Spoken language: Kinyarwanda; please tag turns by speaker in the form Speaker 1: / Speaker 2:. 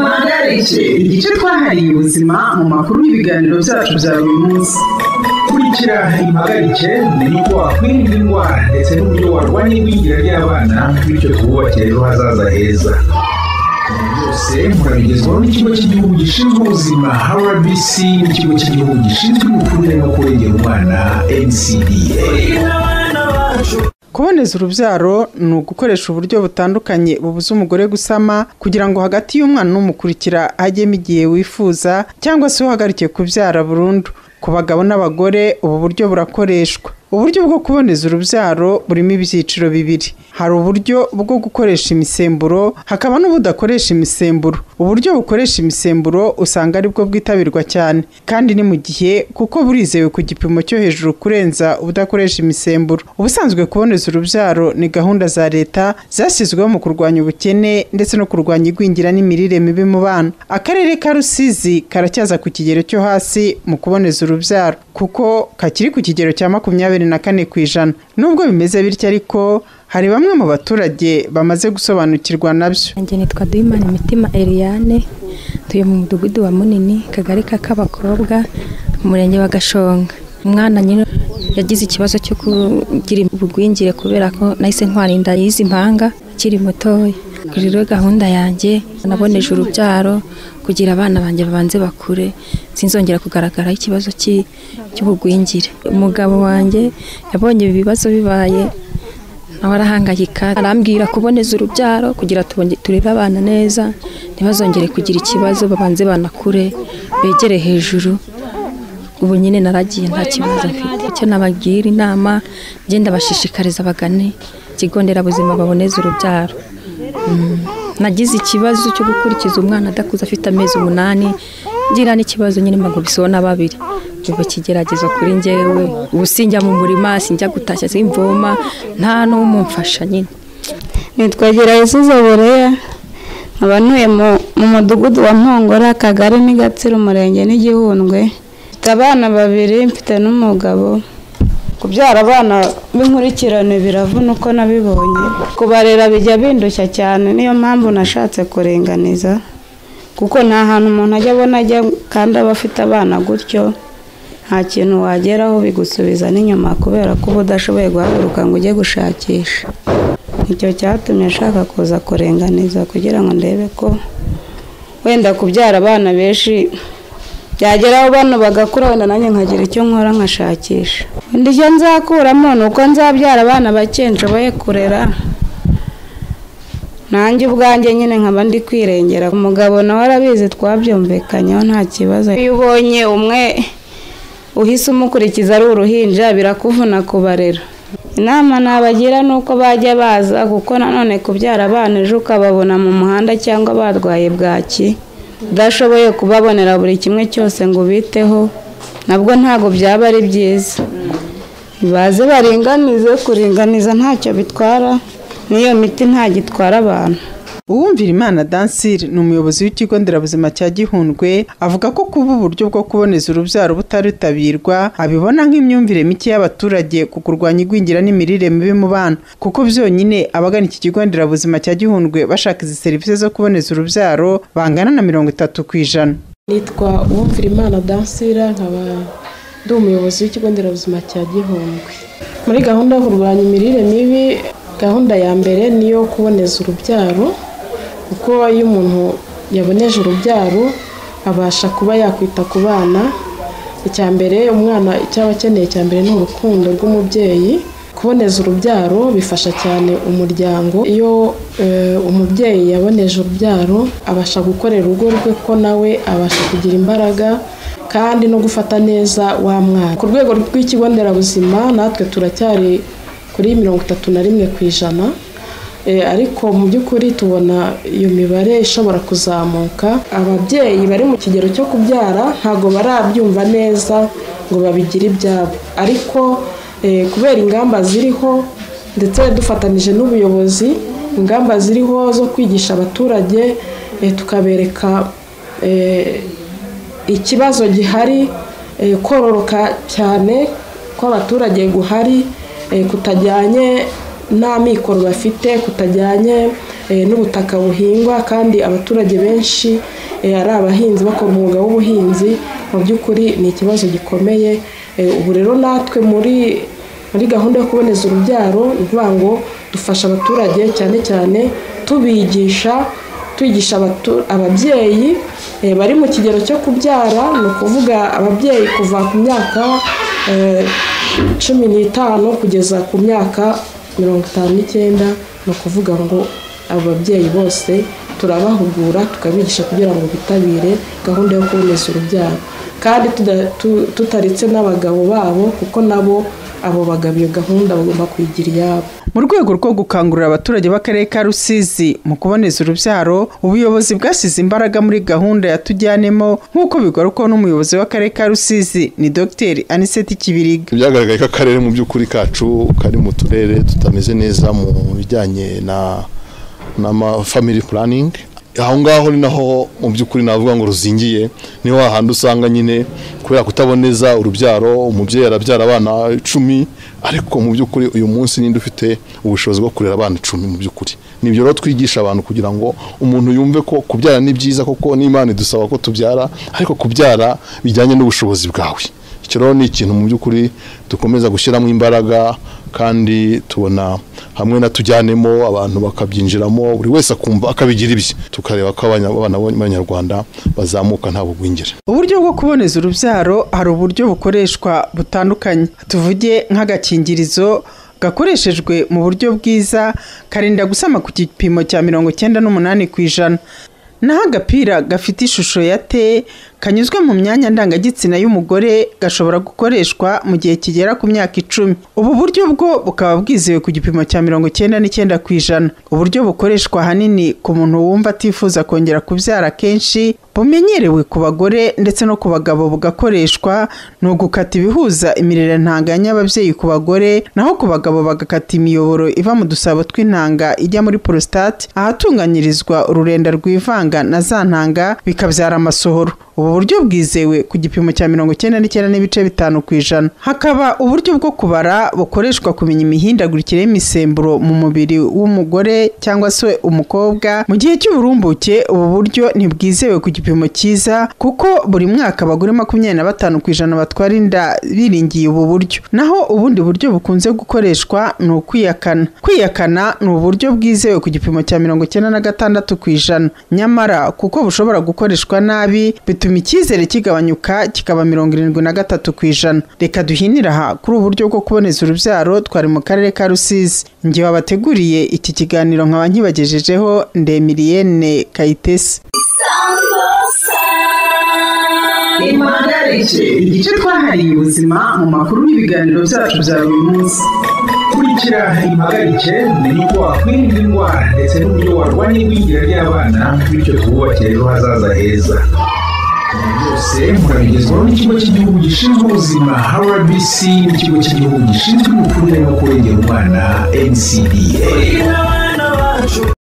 Speaker 1: tariki igice twahariye ubuzima mu makuru y'ibiganiro byacu bya buri munsi
Speaker 2: kurikira impagarike uko wakwirinda indwara ndetse n'uburyo warwanya igwingira ry'abana bityo twubakire ejo hazaza heza byose murabigezwaho n'ikigo cy'igihugu gishinzwe ubuzima rbc n'ikigo cy'igihugu gishinzwe imikurire no kurengera umwana ncda
Speaker 3: kuboneza urubyaro ni ugukoresha uburyo butandukanye bubuza umugore gusama kugira ngo hagati y'umwana n'umukurikira hajyemo igihe wifuza cyangwa se uhagarike kubyara burundu ku bagabo n'abagore ubu buryo burakoreshwa uburyo bwo kuboneza urubyaro burimo ibyiciro bibiri hari uburyo bwo gukoresha imisemburo hakaba n'ubudakoresha imisemburo uburyo bukoresha imisemburo usanga aribwo bwitabirwa cyane kandi ni mu gihe kuko burizewe ku gipimo cyo hejuru kurenza ubudakoresha imisemburo ubusanzwe kuboneza urubyaro ni gahunda za leta zashyizweho mu kurwanya ubukene ndetse no kurwanya igwingira n'imirire mibi mu bana akarere ka rusizi karacyaza ku kigero cyo hasi mu kuboneza urubyaro kuko kakiri ku kigero cya makumyabiri makumyabiri na kane ku ijana nubwo bimeze bityo ariko hari bamwe mu baturage bamaze gusobanukirwa nabyo
Speaker 4: Nanjye nitwa duhimana imitima Eliane tuye mu mudugudu wa munini kagari k'abakobwa mu murenge wa gashonga umwana nyine yagize ikibazo cyo kugira ubugwingire kubera ko nahise ntwarinda yizi mpanga akiri mutoya rero gahunda yanjye naboneje urubyaro kugira abana banjye babanze bakure sinzongera kugaragara ikibazo cy'ubugwingire umugabo wanjye yabonye ibi bibazo bibaye nawe arahangayika arambwira kuboneza urubyaro kugira turebe abana neza ntibazongere kugira ikibazo babanze banakure begere hejuru ubu nyine naragiye nta kibazo mfite icyo nabagira inama ngenda bashishikariza bagane ikigo nderabuzima baboneze urubyaro nagize ikibazo cyo gukurikiza umwana adakuze afite amezi umunani ngira n'ikibazo nyine mpagurisiho na babiri ubu kigerageza kuri ngewe ubu sinjya mu murima sinjya gutashya simvoma nta n'umumfasha nyine
Speaker 5: nitwagera yesuze boreya nkaba ntuye mu mudugudu wa mpongora akagari n'igatsira umurenge n'igihundwe mfite abana babiri mfite n'umugabo kubyara abana b'inkurikirane biravuna uko nabibonye kubarera bijya bindushya cyane niyo mpamvu nashatse kuringaniza kuko nta hantu umuntu ajya abona ajya kandi aba afite abana gutyo nta kintu wageraho bigusubiza n'inyuma kubera ko uba udashoboye guhaguruka ngo ujye gushakisha icyo cyatumye ashaka kuza kuringaniza kugira ngo ndebe ko wenda kubyara abana benshi byageraho bano bagakura wenda nanjye nkagira icyo nkora nkashakisha undi icyo nzakuramo ni uko nzabyara abana bake nshoboye kurera nanjye ubwanjye nyine nkaba ndi kwirengera umugabo nawe arabizi twabyumvikanyeho nta kibazo iyo ubonye umwe uhise umukurikiza ari uruhinja birakuvuna kubarera inama nabagira ni uko bajya baza kuko nanone kubyara abana ejo ukababona mu muhanda cyangwa barwaye bwaki udashoboye kubabonera buri kimwe cyose ngo ubiteho nabwo ntabwo byaba ari byiza baze baringanize kuringaniza ntacyo bitwara n'iyo miti gitwara abantu
Speaker 3: uwumvira imana dansire ni umuyobozi w'ikigo nderabuzima cya gihundwe avuga ko kuba uburyo bwo kuboneza urubyaro butaritabirwa abibona nk'imyumvire mike y'abaturage ku kurwanya igwingira n'imirire mibi mu bana kuko byonyine abagana iki kigo nderabuzima cya gihundwe bashaka izi serivisi zo kuboneza urubyaro bangana na mirongo itatu ku ijana
Speaker 6: nitwa uwumvira imana dansira nkaba ndi umuyobozi w'ikigo nderabuzima cya gihundwe muri gahunda yo kurwanya imirire mibi gahunda ya mbere ni iyo kuboneza urubyaro kuko iyo umuntu yaboneje urubyaro abasha kuba yakwita ku bana icya mbere umwana cyaba akeneye icya mbere ni urukundo rw'umubyeyi kuboneza urubyaro bifasha cyane umuryango iyo umubyeyi yaboneje urubyaro abasha gukorera urugo rwe ko nawe abasha kugira imbaraga kandi no gufata neza wa mwana ku rwego rw'ikigo nderabuzima natwe turacyari kuri mirongo itatu na rimwe ku ijana ariko mu by'ukuri tubona iyo mibare ishobora kuzamuka ababyeyi bari mu kigero cyo kubyara ntabwo barabyumva neza ngo babigire ibyabo ariko kubera ingamba ziriho ndetse dufatanyije n'ubuyobozi ingamba ziriho zo kwigisha abaturage tukabereka ikibazo gihari kororoka cyane kw'abaturage guhari kutajyanye n'amikoro bafite kutajyanye n'ubutaka buhingwa kandi abaturage benshi eh, ari abahinzi bakora umwuga w'ubuhinzi mu by'ukuri ni ikibazo gikomeye Eh, ubu rero natwe muri muri gahunda yo kuboneza urubyaro ni ukuvuga ngo dufasha abaturage cyane cyane tubigisha twigisha abatu- ababyeyi eh, bari mu kigero cyo kubyara ni ukuvuga ababyeyi kuva ku myaka eh, cumi n'itanu kugeza ku myaka mirongo itanu n'icyenda ni ukuvuga ngo abo babyeyi bose turabahugura tukabigisha kugira ngo bitabire gahunda yo kuboneza urubyaro kandi tuda- tu- tutaritse n'abagabo babo kuko nabo abo bagabo iyo gahunda bagomba kuyigira iyabo
Speaker 3: mu rwego rwo gukangurira abaturage b'akarere ka rusizi mu kuboneza urubyaro ubuyobozi bwashyize imbaraga muri gahunda yatujyanemo nk'uko bigarukaho n'umuyobozi w'akarere ka rusizi ni dr aniseti kibiriga
Speaker 7: byagaragaye ko akarere mu by'ukuri kacu kari mu turere tutameze neza mu bijyanye na family planning aho ngaho ni naho mu by'ukuri navuga ngo ruzingiye ni hahandi usanga nyine kubera kutaboneza urubyaro umubyeyi arabyara abana icumi ariko mu by'ukuri uyu munsi ninde ufite ubushobozi bwo kurera abana icumi mu by'ukuri ni ibyo rero twigisha abantu kugira ngo umuntu yumve ko kubyara ni byiza kuko n'imana idusaba ko tubyara ariko kubyara bijyanye n'ubushobozi bwawe icyo rero ni ikintu mu by'ukuri dukomeza gushyiramo imbaraga kandi tubona hamwe na tujyanemo abantu bakabyinjiramo buri wese akumva akabigira ibye tukareba ko abanya- abana b'abanyarwanda bazamuka nta bugwingire
Speaker 3: uburyo bwo kuboneza urubyaro hari uburyo bukoreshwa butandukanye tuvuge nk'agakingirizo gakoreshejwe mu buryo bwiza karinda gusama ku gipimo cya mirongo icyenda n'umunani ku ijana naho agapira gafite ishusho ya te kanyuzwe mu myanya ndangagitsina y'umugore gashobora gukoreshwa mu gihe kigera ku myaka icumi ubu buryo bwo bukaba bwizewe ku gipimo cya mirongo icyenda n'icyenda ku ijana uburyo bukoreshwa ahanini ku muntu wumva atifuza kongera kubyara kenshi bumenyerewe ku bagore ndetse no ku bagabo bugakoreshwa ni ugukata ibihuza imirire ntanga y'ababyeyi ku bagore naho ku bagabo bagakata imiyoboro iva mu dusabo tw'intanga ijya muri prostate ahatunganyirizwa ururenda rwivanga na za ntanga bikabyara amasohoro ubu buryo bwizewe ku gipimo cya mirongo icyenda n'icyenda n'ibice bitanu ku ijana hakaba uburyo bwo kubara bukoreshwa kumenya imihindagurikire y'imisemburo mu mubiri w'umugore cyangwa se umukobwa mu gihe cy'uburumbuke ubu buryo ntibwizewe ku gipimo cyiza kuko buri mwaka abagore makumyabiri na batanu ku ijana batwara inda biringiye ubu buryo naho ubundi buryo bukunze gukoreshwa ni ukwiyakana kwiyakana ni uburyo bwizewe ku gipimo cya mirongo icyenda na gatandatu ku ijana nyamara kuko bushobora gukoreshwa nabi bituma icyizere kigabanyuka kikaba mirongo irindwi na gatatu ku ijana reka duhinire aha kuri ubu buryo bwo kuboneza urubyaro twari mu karere ka rusizi ngewe abateguriye iki kiganiro nkaba nkibagejejeho ndemiliyene kayitesi
Speaker 1: impagarike igice twahariye ubuzima mu makuru n'ibiganiro byacu bya buri munsi
Speaker 2: kurikira impagarike ni uko wakwirinda indwara ndetse n'uburyo warwanya igwingira ry'abana bityo twubakire ejo hazaza heza Ibi byose murabigezwaho n'ikigo cy'igihugu gishinzwe ubuzima rbc n'ikigo cy'igihugu gishinzwe imikurire no kurengera umwana ncda